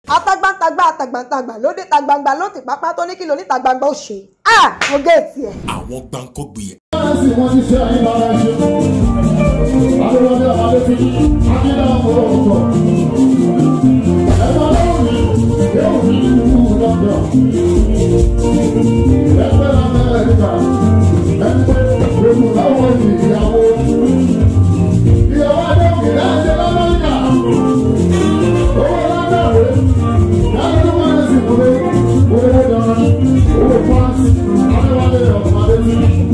atagbantagba atagbantagba lóde tagbangba ló ti pápá tó ní kí lóní tagbangba ó ṣe ah mo géètì ẹ. àwọn gbàǹkọ́gbì sì wọ́n ti ṣe àyè lára ṣe. Adéwọlé Adéfi, Akíndàmọ́ ọ̀tọ̀. Ẹ̀fọ́ lọ́wọ́ mi, yóò fi ìlú lọ́dọ̀. Ẹgbẹ́ Amẹ́ríkà, ẹgbẹ́ gbogbo láwọn ìyàwó. Ìyàwó Adéwọlé láti l'Amẹ́ríkà. Owó lágbàwé, láti tó máa ń sìn kúrò. Owó dáná, owó fáńsì, Adéwọlé ọ̀tọ̀ Adéfi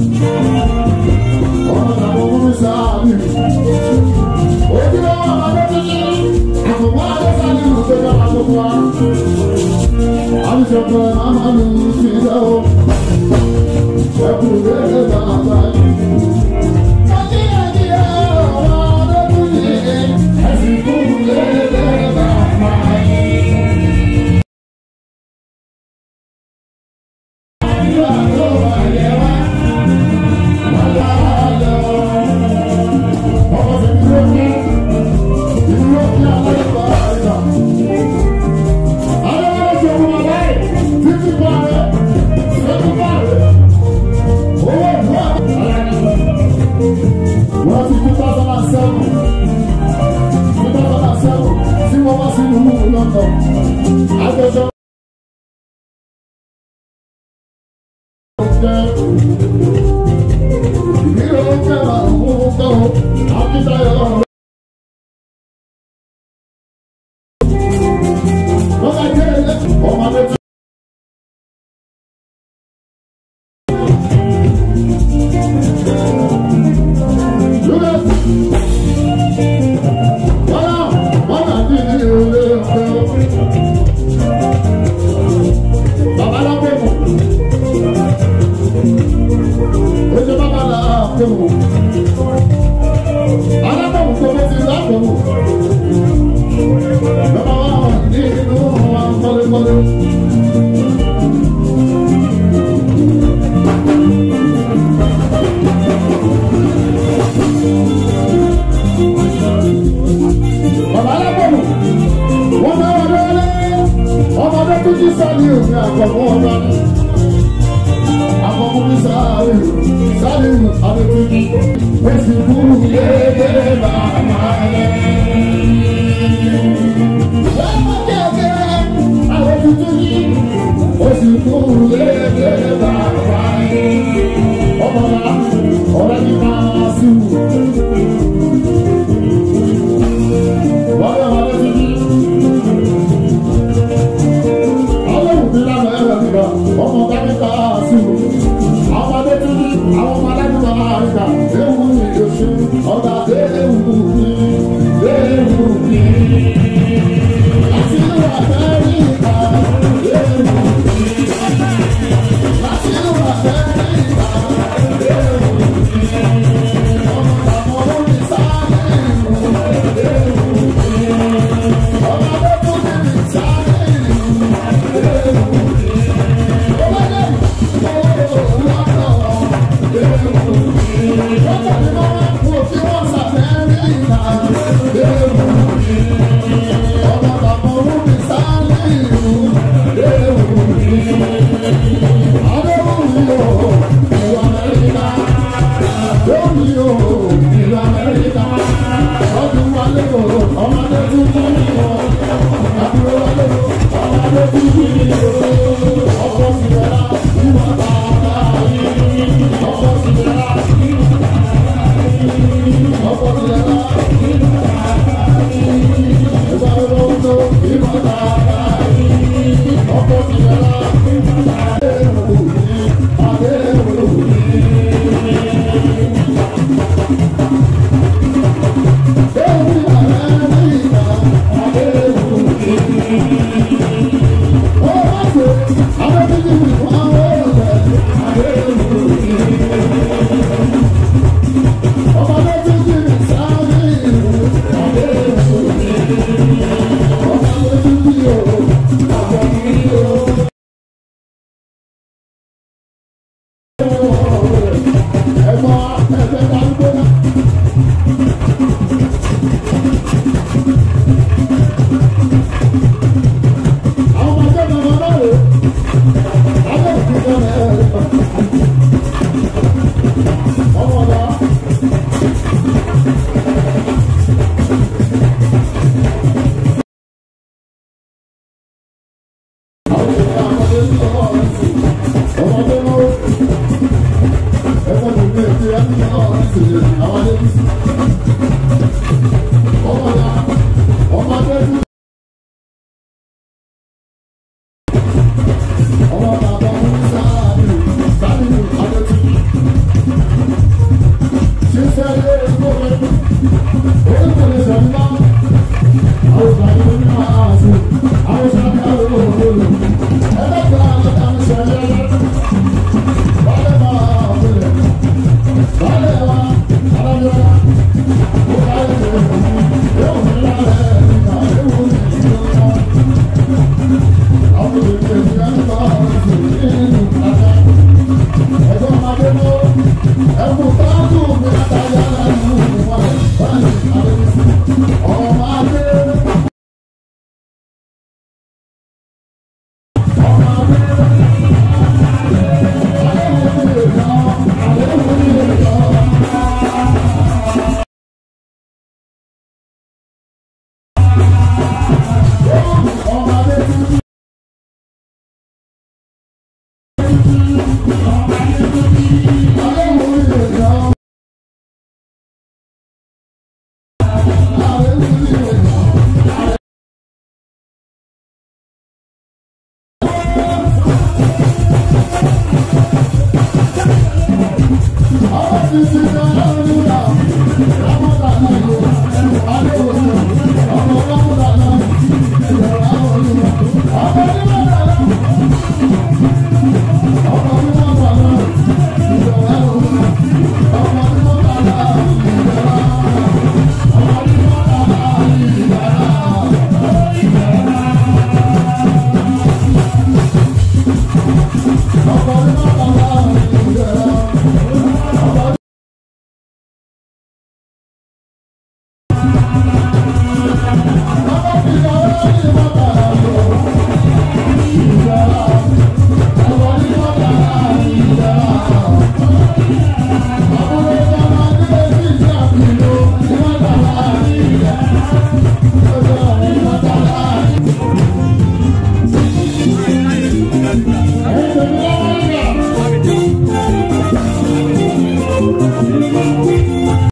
Wọ́n ti two thousand and seven two thousand and seven tí wọ́n wá sínú London. Àjọṣe. Ìbílẹ̀ ó fẹ́ máa ń mú kọ́ Akíntayọ̀. Wọ́n bá jẹ́ ọmọdé tó. Bàbá alábọ̀mù, wọ́n bá wà lọ́wọ́lé, ọmọdé tó jí sáré òní àkọ́kọ́ ọba. Àkọ́kọ́ ní sáré, sáré àdébíyí, ó sì kú lédè bàbá rẹ̀. Wọ́n mọ̀ kẹ́kẹ́, àwọn tuntun yìí, ó sì kú lédè bàbá rẹ̀. Ọmọ náà, ọ̀rẹ́ mi máa sí wù. Wọ́n yọ ọmọdé tuntun. Ọlọ́run ti lánà ẹ̀rọ nígbà, ọmọ káníkà sí wù. Àwọn ọmọdé tuntun, àwọn ọmọ alágbèbá àríkà, ewu ni oṣù, ọ̀gá ewu ni, ewu ni. Láti inú Amẹ́ríkà, ewu ni. Láti inú Amẹ́ríkà, ewu ni. Ọmọ àwọn olórí sáré ìlú, ewu ni. Ọmọdé tuntun ní sáré ìlú, ewu ni. Ọmọdé Ọmọdé tuntun ní ọ̀, àbúrò wálé o, ọmọdé tuntun ní ọ̀, ọkọ̀ sílẹ̀ ìwà bàbá yìí, ọkọ̀ sílẹ̀ ọkọ̀ sílẹ̀ ìwà lọ́wọ́ ìwà bàbá yìí, ọkọ̀ sílẹ̀ àdéhùn ní àdéhùn ní. Èmi Amẹ́ríkà àdéhùn ní. Thank Thank you.